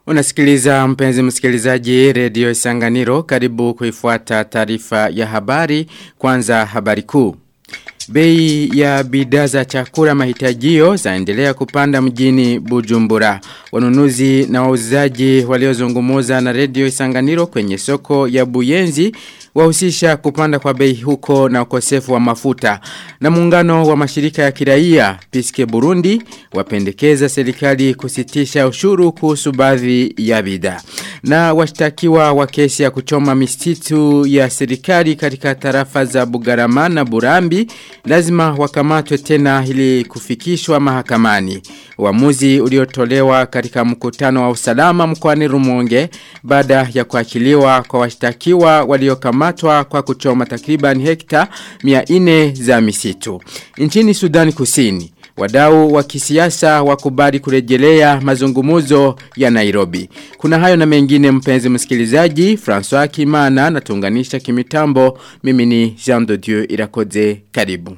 Unasikiliza mpenzi msikilizaji redio Isanganiro karibu kuifuata taarifa ya habari kwanza habari kuu. Bei ya bidhaa za chakula mahitajio zaendelea kupanda mjini Bujumbura. Wanunuzi na wauzaji waliozungumuza na redio Isanganiro kwenye soko ya Buyenzi wahusisha kupanda kwa bei huko na ukosefu wa mafuta. Na muungano wa mashirika ya kiraia Piske Burundi wapendekeza serikali kusitisha ushuru kuhusu baadhi ya bidhaa. Na washtakiwa wa kesi ya kuchoma misitu ya serikali katika tarafa za Bugarama na Burambi lazima wakamatwe tena ili kufikishwa mahakamani. Uamuzi uliotolewa katika mkutano wa usalama mkoani Rumonge baada ya kuachiliwa kwa washtakiwa waliokamatwa kwa kuchoma takriban hekta 400 za misitu. Nchini Sudani Kusini Wadau wa kisiasa wakubali kurejelea mazungumuzo ya Nairobi. Kuna hayo na mengine mpenzi msikilizaji, François Kimana na tunganisha kimitambo, mimi ni Jean de Dieu Irakoze, karibu.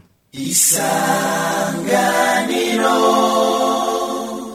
Isanganiro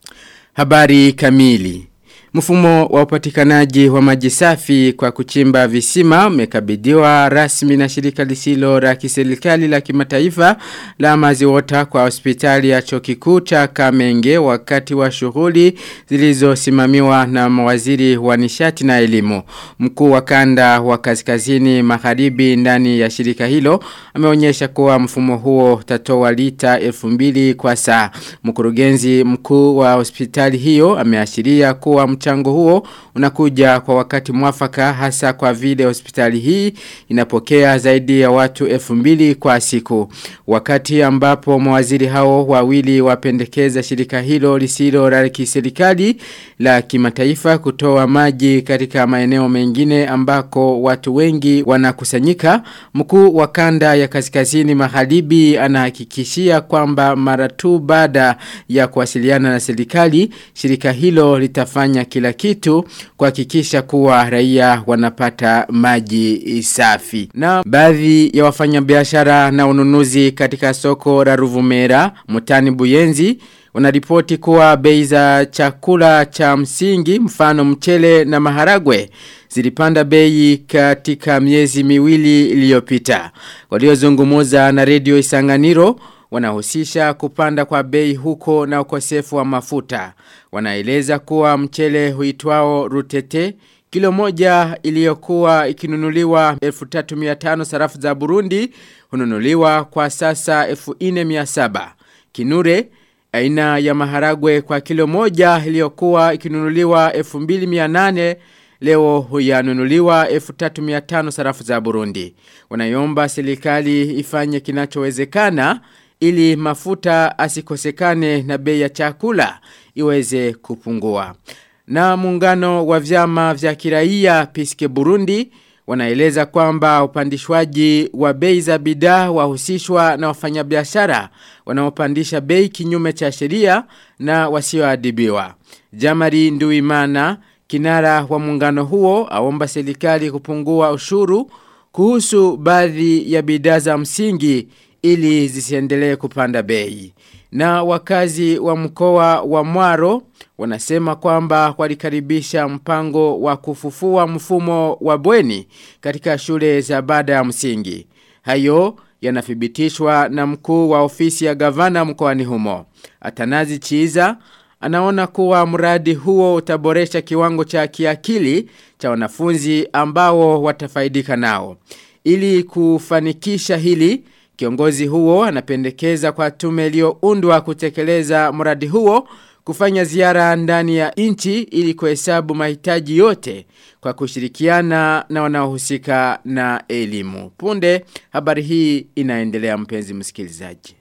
Habari kamili Mfumo wa upatikanaji wa maji safi kwa kuchimba visima umekabidhiwa rasmi na shirika lisilo la kiserikali la kimataifa la maziwota kwa hospitali ya chuo kikuu cha Kamenge wakati wa shughuli zilizosimamiwa na mawaziri wa nishati na elimu. Mkuu wa kanda wa kaskazini magharibi ndani ya shirika hilo ameonyesha kuwa mfumo huo utatoa lita 2000 kwa saa. Mkurugenzi mkuu wa hospitali hiyo ameashiria kuwa mchango huo unakuja kwa wakati mwafaka hasa kwa vile hospitali hii inapokea zaidi ya watu elfu mbili kwa siku. Wakati ambapo mawaziri hao wawili wapendekeza shirika hilo lisilo la kiserikali la kimataifa kutoa maji katika maeneo mengine ambako watu wengi wanakusanyika, mkuu wa kanda ya kaskazini magharibi anahakikishia kwamba mara tu baada ya kuwasiliana na serikali, shirika hilo litafanya kila kitu kuhakikisha kuwa raia wanapata maji safi. Na baadhi ya wafanyabiashara na ununuzi katika soko la Ruvumera, Mutani Buyenzi, wanaripoti kuwa bei za chakula cha msingi mfano mchele na maharagwe zilipanda bei katika miezi miwili iliyopita. Waliozungumuza na redio Isanganiro wanahusisha kupanda kwa bei huko na ukosefu wa mafuta. Wanaeleza kuwa mchele huitwao rutete kilo moja iliyokuwa ikinunuliwa 1350 sarafu za Burundi hununuliwa kwa sasa 1400. Kinure aina ya maharagwe kwa kilo moja iliyokuwa ikinunuliwa 2800 leo huyanunuliwa 1350 sarafu za Burundi. Wanaiomba serikali ifanye kinachowezekana ili mafuta asikosekane na bei ya chakula iweze kupungua. Na muungano wa vyama vya kiraia Piske Burundi wanaeleza kwamba upandishwaji wa bei za bidhaa wahusishwa na wafanyabiashara wanaopandisha bei kinyume cha sheria na wasioadhibiwa. Jamari Nduimana kinara wa muungano huo aomba serikali kupungua ushuru kuhusu baadhi ya bidhaa za msingi ili zisiendelee kupanda bei. Na wakazi wa mkoa wa Mwaro wanasema kwamba walikaribisha mpango wa kufufua mfumo wa bweni katika shule za baada ya msingi. Hayo yanathibitishwa na mkuu wa ofisi ya gavana mkoani humo. Atanazi Chiza anaona kuwa mradi huo utaboresha kiwango cha kiakili cha wanafunzi ambao watafaidika nao. Ili kufanikisha hili, Kiongozi huo anapendekeza kwa tume iliyoundwa kutekeleza mradi huo kufanya ziara ndani ya nchi ili kuhesabu mahitaji yote kwa kushirikiana na wanaohusika na elimu. Punde habari hii inaendelea mpenzi msikilizaji.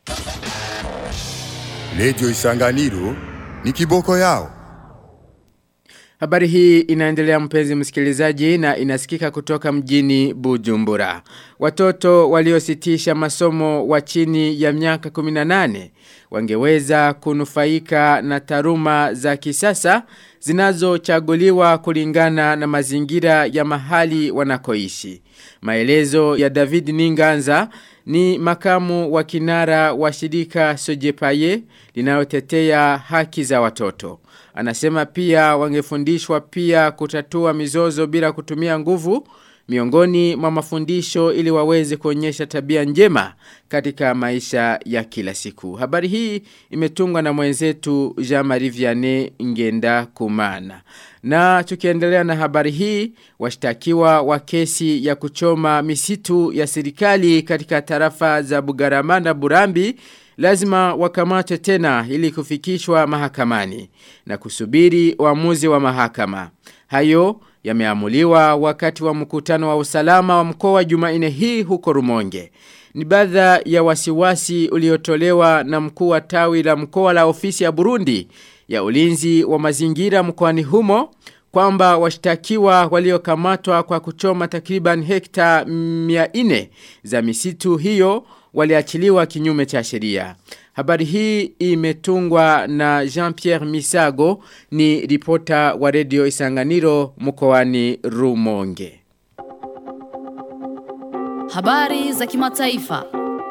Radio Isanganiro ni kiboko yao. Habari hii inaendelea mpenzi msikilizaji na inasikika kutoka mjini Bujumbura. Watoto waliositisha masomo wa chini ya miaka 18 wangeweza kunufaika na taruma za kisasa zinazochaguliwa kulingana na mazingira ya mahali wanakoishi. Maelezo ya David Ninganza ni makamu wa kinara wa shirika Sojepaye linalotetea haki za watoto. Anasema pia wangefundishwa pia kutatua mizozo bila kutumia nguvu miongoni mwa mafundisho ili waweze kuonyesha tabia njema katika maisha ya kila siku. Habari hii imetungwa na mwenzetu Jean-Marie Vianney Ngenda Kumana. Na tukiendelea na habari hii, washtakiwa wa kesi ya kuchoma misitu ya serikali katika tarafa za Bugarama na Burambi lazima wakamatwe tena ili kufikishwa mahakamani na kusubiri uamuzi wa mahakama. Hayo yameamuliwa wakati wa mkutano wa usalama wa mkoa wa Jumanne hii huko Rumonge. Ni baadha ya wasiwasi uliotolewa na mkuu wa tawi la mkoa la ofisi ya Burundi ya ulinzi wa mazingira mkoani humo kwamba washtakiwa waliokamatwa kwa kuchoma takriban hekta 400 za misitu hiyo waliachiliwa kinyume cha sheria. Habari hii imetungwa na Jean-Pierre Misago ni ripota wa redio Isanganiro mkoani Rumonge. Habari za kimataifa.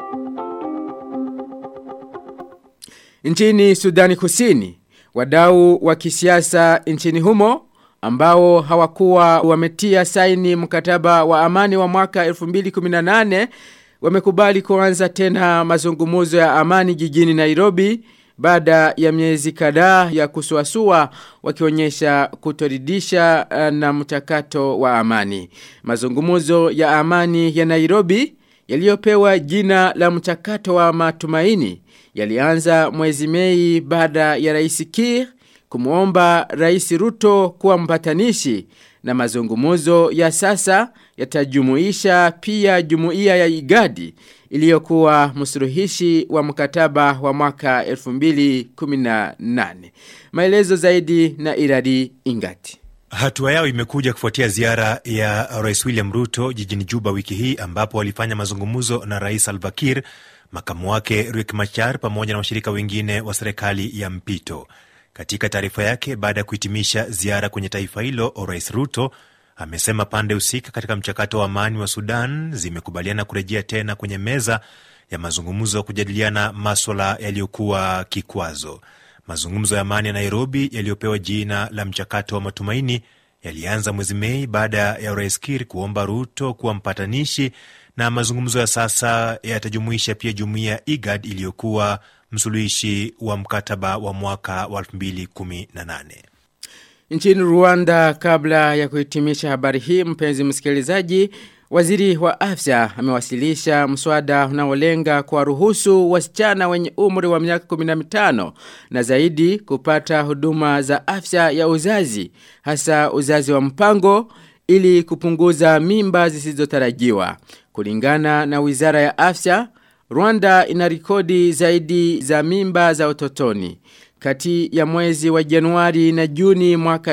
Nchini Sudani Kusini, wadau wa kisiasa nchini humo ambao hawakuwa wametia saini mkataba wa amani wa mwaka 2018 wamekubali kuanza tena mazungumuzo ya amani jijini Nairobi baada ya miezi kadhaa ya kusuasua wakionyesha kutoridisha na mchakato wa amani. Mazungumuzo ya amani ya Nairobi yaliyopewa jina la mchakato wa matumaini yalianza mwezi Mei baada ya Rais Kiir kumuomba Rais Ruto kuwa mpatanishi na mazungumuzo ya sasa yatajumuisha pia jumuiya ya Igadi iliyokuwa msuluhishi wa mkataba wa mwaka 2018. Maelezo zaidi na Iradi Ingati. Hatua yao imekuja kufuatia ziara ya Rais William Ruto jijini Juba wiki hii ambapo walifanya mazungumzo na Rais Salva Kiir, makamu wake Riek Machar pamoja na washirika wengine wa serikali ya mpito. Katika taarifa yake baada ya kuhitimisha ziara kwenye taifa hilo, Rais Ruto amesema pande husika katika mchakato wa amani wa Sudan zimekubaliana kurejea tena kwenye meza ya mazungumzo kujadiliana maswala yaliyokuwa kikwazo. Mazungumzo ya amani ya Nairobi yaliyopewa jina la mchakato wa matumaini yalianza mwezi Mei baada ya Rais Kiir kuomba Ruto kuwa mpatanishi, na mazungumzo ya sasa yatajumuisha pia jumuiya ya IGAD iliyokuwa msuluhishi wa mkataba wa mwaka wa 2018. Nchini Rwanda kabla ya kuhitimisha habari hii mpenzi msikilizaji Waziri wa afya amewasilisha mswada unaolenga kwa ruhusu wasichana wenye umri wa miaka 15 na zaidi kupata huduma za afya ya uzazi hasa uzazi wa mpango ili kupunguza mimba zisizotarajiwa. Kulingana na Wizara ya Afya, Rwanda ina rekodi zaidi za mimba za utotoni. Kati ya mwezi wa Januari na Juni mwaka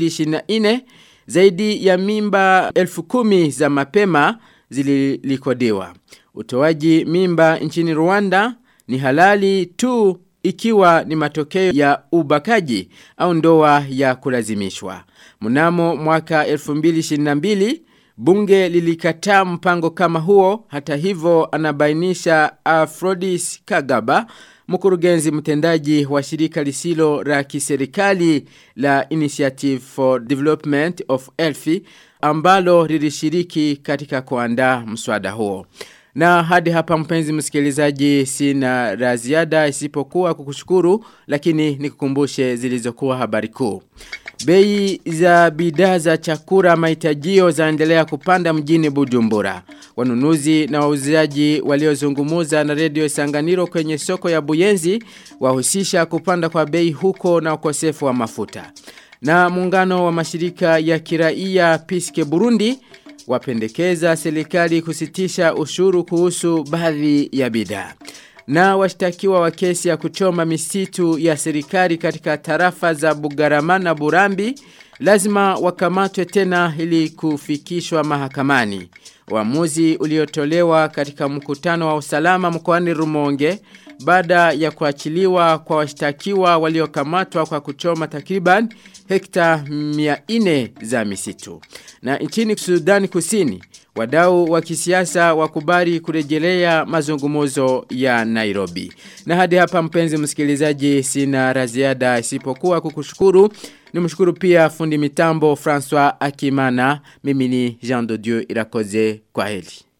2024 zaidi ya mimba elfu kumi za mapema zililikodiwa. Utoaji mimba nchini Rwanda ni halali tu ikiwa ni matokeo ya ubakaji au ndoa ya kulazimishwa. Mnamo mwaka 2022 bunge lilikataa mpango kama huo hata hivyo anabainisha Afrodis Kagaba mkurugenzi mtendaji wa shirika lisilo la kiserikali la Initiative for Development of Elfi ambalo lilishiriki katika kuandaa mswada huo. Na hadi hapa mpenzi msikilizaji sina la ziada isipokuwa kukushukuru lakini nikukumbushe zilizokuwa habari kuu. Bei za bidhaa za chakula mahitajio zaendelea kupanda mjini Bujumbura. Wanunuzi na wauzaji waliozungumuza na redio Sanganiro kwenye soko ya Buyenzi wahusisha kupanda kwa bei huko na ukosefu wa mafuta. Na muungano wa mashirika ya kiraia Piske Burundi wapendekeza serikali kusitisha ushuru kuhusu baadhi ya bidhaa. Na washtakiwa wa kesi ya kuchoma misitu ya serikali katika tarafa za Bugarama na Burambi lazima wakamatwe tena ili kufikishwa mahakamani. Uamuzi uliotolewa katika mkutano wa usalama mkoani Rumonge baada ya kuachiliwa kwa washtakiwa waliokamatwa kwa kuchoma takriban hekta 400 za misitu. Na nchini Sudan Kusini, wadau wa kisiasa wakubali kurejelea mazungumzo ya Nairobi. Na hadi hapa mpenzi msikilizaji sina raziada isipokuwa kukushukuru. Nimshukuru pia fundi mitambo François Akimana. Mimi ni Jean de Dieu Irakoze. Kwa heli.